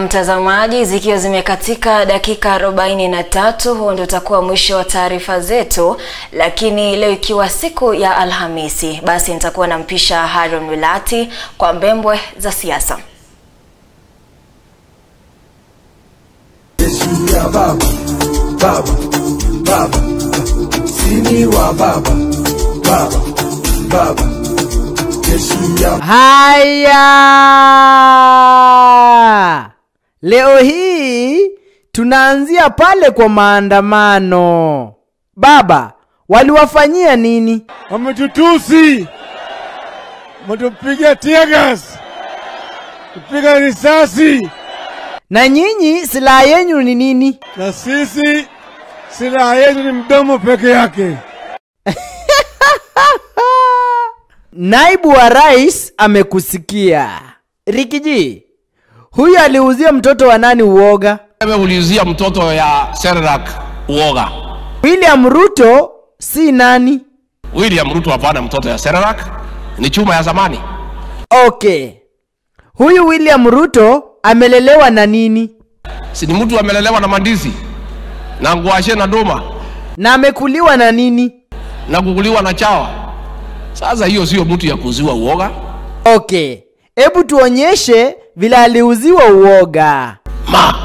Mtazamaji, zikiwa zimekatika dakika 43, huo ndio utakuwa mwisho wa taarifa zetu, lakini leo ikiwa siku ya Alhamisi, basi nitakuwa nampisha Haron Wilati kwa mbembwe za siasa. Yesu ya baba, baba, baba, sini wa baba, baba, baba, Yesu ya Haya, leo hii tunaanzia pale kwa maandamano. Baba, waliwafanyia nini? wametutusi, wametupiga teargas, kupiga risasi, Na nyinyi silaha yenyu ni nini? na sisi silaha yetu ni mdomo peke yake. Naibu wa rais amekusikia. Rikiji, huyu aliuzia mtoto wa nani uoga? Ameulizia mtoto ya Serrak uoga. William Ruto si nani? William Ruto hapana, mtoto ya Serrak ni chuma ya zamani. Okay, huyu William Ruto amelelewa na nini Si ni mtu amelelewa na mandizi na ngwashe na doma na amekuliwa na nini? na kukuliwa na chawa. Sasa hiyo sio mtu ya kuuziwa uoga. Okay, hebu tuonyeshe vile aliuziwa uoga. Ma,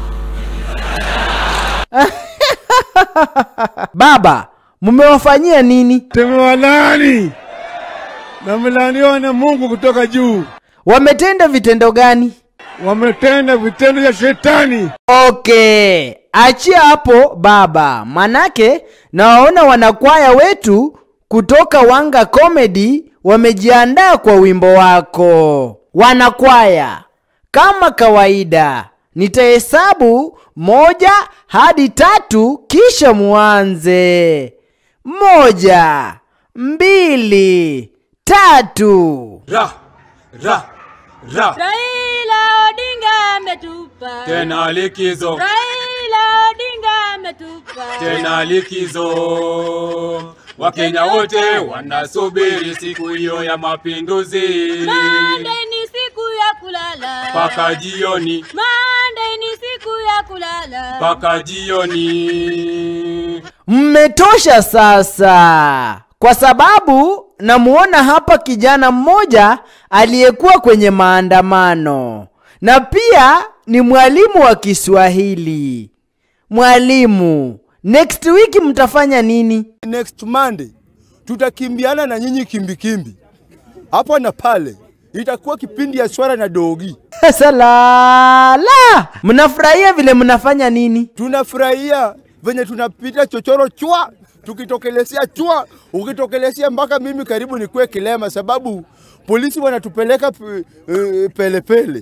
Baba, mmewafanyia nini? Tumewalaani na wamelaaniwa na Mungu kutoka juu, Wametenda vitendo gani? wametenda vitendo vya shetani. Okay, achia hapo baba, manake nawaona wanakwaya wetu kutoka Wanga Comedy wamejiandaa kwa wimbo wako. Wanakwaya, kama kawaida, nitahesabu moja hadi tatu, kisha muanze. Moja, mbili, tatu. ra ra ra Raila Odinga ametupa. tena likizo Raila Odinga ametupa. tena likizo wakenya wote wanasubiri siku hiyo ya mapinduzi Monday ni siku ya kulala. mpaka jioni Monday ni siku ya kulala. mpaka jioni Mmetosha sasa, kwa sababu namuona hapa kijana mmoja aliyekuwa kwenye maandamano na pia ni mwalimu wa Kiswahili. Mwalimu, next week mtafanya nini? next Monday tutakimbiana na nyinyi kimbikimbi hapa na pale, itakuwa kipindi ya swara na dogi. Salala, mnafurahia vile mnafanya nini? Tunafurahia venye tunapita chochoro chwa, tukitokelezea chwa, ukitokelezea mpaka mimi karibu nikuwe kilema, sababu polisi wanatupeleka pe- eh, pelepele.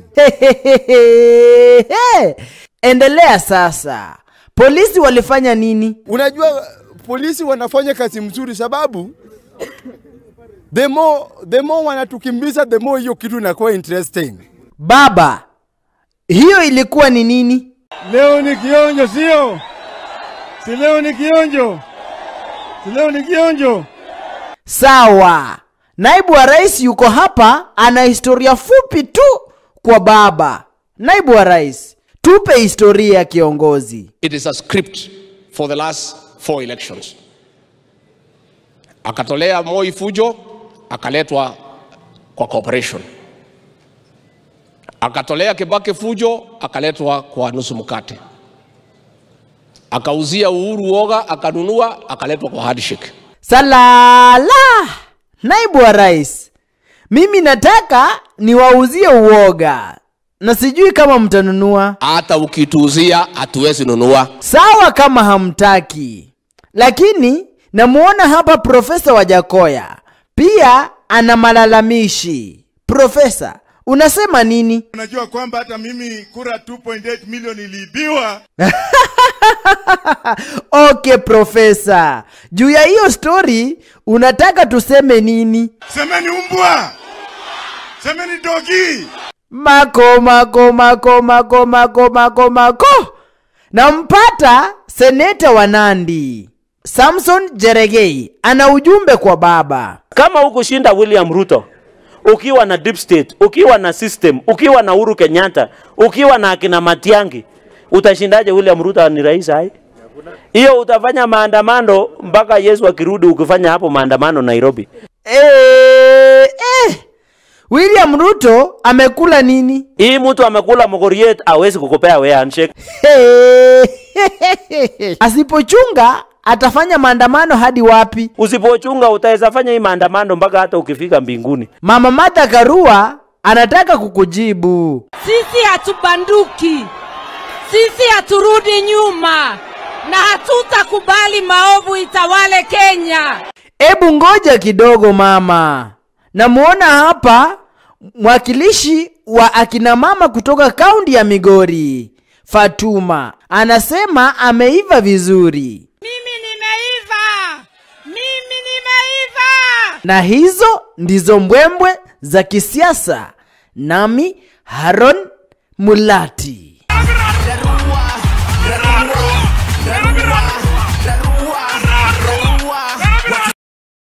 Endelea sasa. Polisi walifanya nini? Unajua polisi wanafanya kazi mzuri, sababu the more, the more wanatukimbiza the more hiyo kitu inakuwa interesting. Baba, hiyo ilikuwa ni nini? Leo ni kionjo, sio? Si leo ni kionjo, si leo ni kionjo. Sawa. Naibu wa rais yuko hapa, ana historia fupi tu kwa baba. Naibu wa rais, tupe historia ya kiongozi. it is a script for the last four elections. Akatolea Moi fujo, akaletwa kwa cooperation. Akatolea Kibaki fujo, akaletwa kwa nusu mkate. Akauzia Uhuru woga, akanunua, akaletwa kwa handshake. Salala. Naibu wa rais, mimi nataka niwauzie uoga na sijui kama mtanunua. Hata ukituuzia hatuwezi nunua. Sawa kama hamtaki, lakini namuona hapa Profesa Wajakoya pia ana malalamishi. Profesa, unasema nini? Unajua kwamba hata mimi kura 2.8 milioni iliibiwa. Okay profesa, juu ya hiyo story unataka tuseme nini? Semeni umbwa, semeni dogi. Mako mako mako mako mako mako mako. Nampata seneta wa Nandi Samson Jeregei ana ujumbe kwa baba. Kama hukushinda William Ruto, ukiwa na deep state, ukiwa na system, ukiwa na Uhuru Kenyatta, ukiwa na akina Matiangi, utashindaje William Ruto ni rais hai? Hiyo utafanya maandamano mpaka Yesu akirudi, ukifanya hapo maandamano Nairobi. Eh, eh. William Ruto amekula nini? Hii mtu amekula mogoriet, hawezi kukupea wewe handshake. Hey. Asipochunga atafanya maandamano hadi wapi? Usipochunga utaweza fanya hii maandamano mpaka hata ukifika mbinguni. Mama Martha Karua anataka kukujibu. Sisi hatubanduki, sisi haturudi nyuma na hatutakubali maovu itawale Kenya. Ebu ngoja kidogo mama. Namuona hapa mwakilishi wa akina mama kutoka kaunti ya Migori, Fatuma. Anasema ameiva vizuri. Mimi nimeiva, mimi nimeiva. Na hizo ndizo mbwembwe za kisiasa. Nami Haron Mulati.